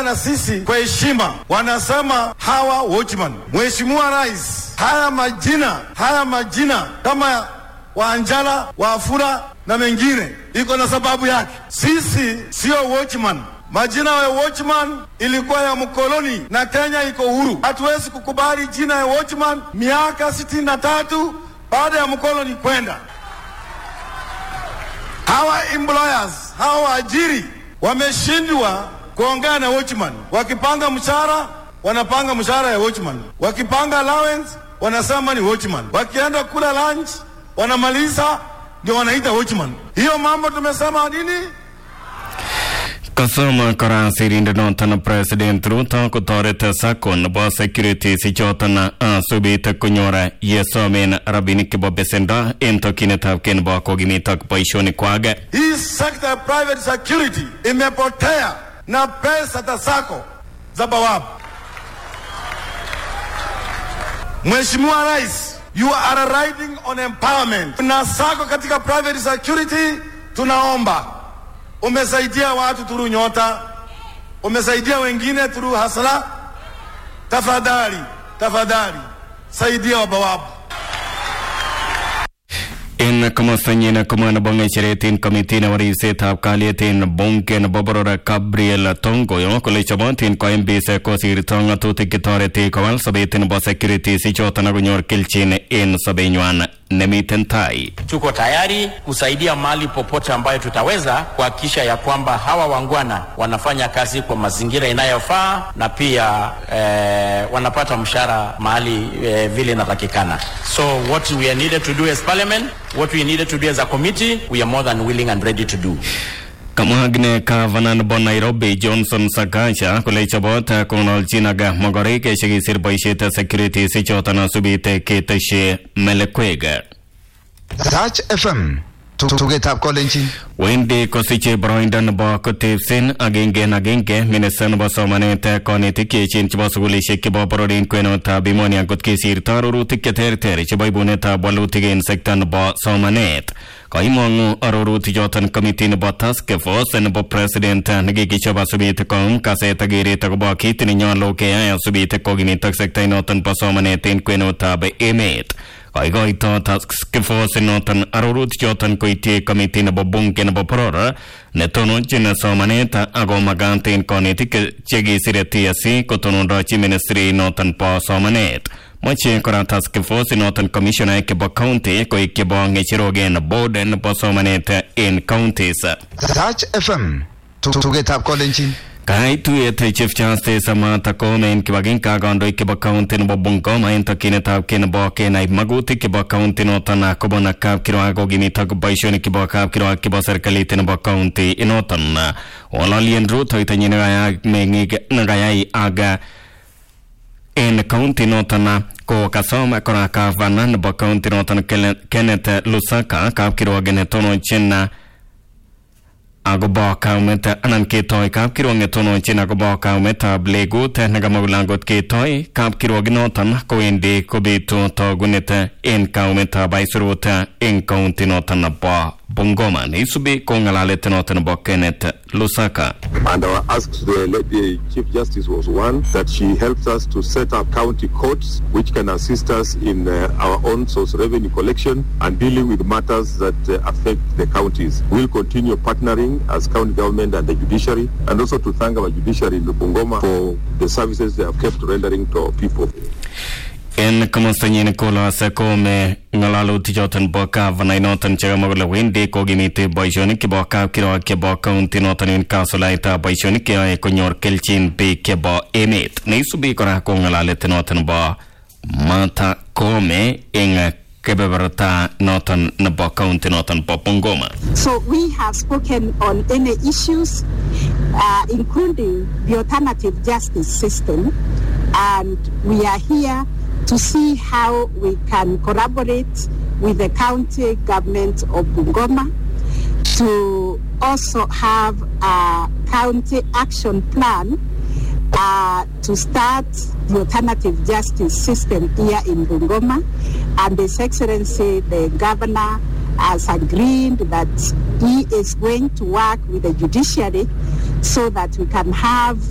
na sisi kwa heshima, wanasema hawa watchman. Mheshimiwa Rais, haya majina haya majina kama Wanjala, Wafula na mengine iko na sababu yake. Sisi sio watchman. Majina ya watchman ilikuwa ya mkoloni na Kenya iko huru. Hatuwezi kukubali jina ya watchman miaka sitini na tatu baada ya mkoloni kwenda. Hawa employers hawa waajiri wameshindwa kuongea na watchman. Wakipanga mshahara wanapanga mshahara ya watchman, wakipanga allowance wanasema ni watchman, wakienda kula lunch wanamaliza ndio wanaita watchman. Hiyo mambo tumesema nini? Kasoma kora sirindet noton president Ruto kotoret sako nebo security sichoton asubit konyor yesomen rabinik chebo besendo en tokyinetab kei nebo kokimit ak boisionikwak. Hii sekta ya private security imepotea na pesa za sako za bawabu. Mheshimiwa Rais, you are riding on empowerment. Na sako katika private security, tunaomba umesaidia watu turu nyota, umesaidia wengine turu hasla. Tafadhali, tafadhali saidia wabawabu. En komostanyin komwa nebo ng'echeret en komiti nebo ribsetab kalyet en bunge nebo boror Gabriel Tongoyo kole chobotin koimbis kosirto ng'atutik chetoreti kowal sobet nebo security sichoton akonyor kelchin en sobenywan nemiten tai. Tuko tayari kusaidia mahali popote ambayo tutaweza kuhakikisha ya kwamba hawa wangwana wanafanya kazi kwa mazingira inayofaa na pia eh, wanapata mshahara mahali eh, vile inatakikana. So what we are needed to do as parliament, what we needed to do as a committee, we are more than willing and ready to do. Kamwa akine gavana nebo Nairobi Johnson Sakaja kole chobot konolchin ak mogorik chekisir boisiet security sichoton asubit ketesyi melekwek. Touch FM tugetab kolenjin Wendi kosiche boroindo nebo kotebsen agenge en agenge minista nebo somanet konetik cheechen chebo sukulishek chebo boror en kwenutab emoni angot kesirto arorutik cheterter chebo ibunetab walutik en sekta nebo somanet kaimong'u arorutik choton komiti nebo task force nebo president nekikichob asubit koum kaset ak keret akobo kit nenyolu keyai asubit kokimit ak sekta inoton bo somanet en kwenutab emet koikoito task force noton arorutik choton koityi komiti nebo bunge nebo boror netononjin somanet ako makat en konetik chekisire TSC kotonondochi ministry noton bo somanet moche kora task force noton commissioner chebo county koik chebo ng'echerok en board nebo somanet en counties Touch FM tugetab kolenjin Kai tuyet Chief Justice Martha Koome en kibagenge ak kandoik chebo county nebo Bungoma en tokyinetab kei nebo kenai magutik chebo county noton kobun kapkirwok kokimit ak boisionik chebo kapkirwok chebo serikalit nebo county inoton ng'ololien rutoitonyi nekayai meng'ik nekayai ak en county noton ko kasom kora gavana nebo county noton Kenneth Lusaka kapkirwok netononchin akobo kaumet anan ketoi kapkirwok netononchin akobo kaumetab legut nekamwa kole angot ketoi kapkirwok noton kowendi kobitu togunet en kaumetab aisurut en kaunti noton nebo Bungoma neisubi ko ng'alalet noton nebo Kenneth Lusaka And our ask to the lady Chief Justice was one that she helps us to set up county courts which can assist us in uh, our own source revenue collection and dealing with matters that uh, affect the counties. We'll continue partnering as county government and the judiciary and also to thank our judiciary in Bungoma for the services they have kept rendering to our people. en komostanyin kolose kome ng'alalutik choton bo gavana inoton chekamwa kole wendi kokimiti boisionik chebo kapkirwok chebo county noton en kasulaitab boisionik cheyoe konyor kelchin biik chebo emet neisubi kora ko ng'alalet noton bo Martha Koome eng kebeberta noton nebo county noton bo Bungoma So we have spoken on any issues, uh, including the alternative justice system, and we are here to see how we can collaborate with the county government of Bungoma to also have a county action plan uh, to start the alternative justice system here in Bungoma. And His Excellency, the Governor, has agreed that he is going to work with the judiciary so that we can have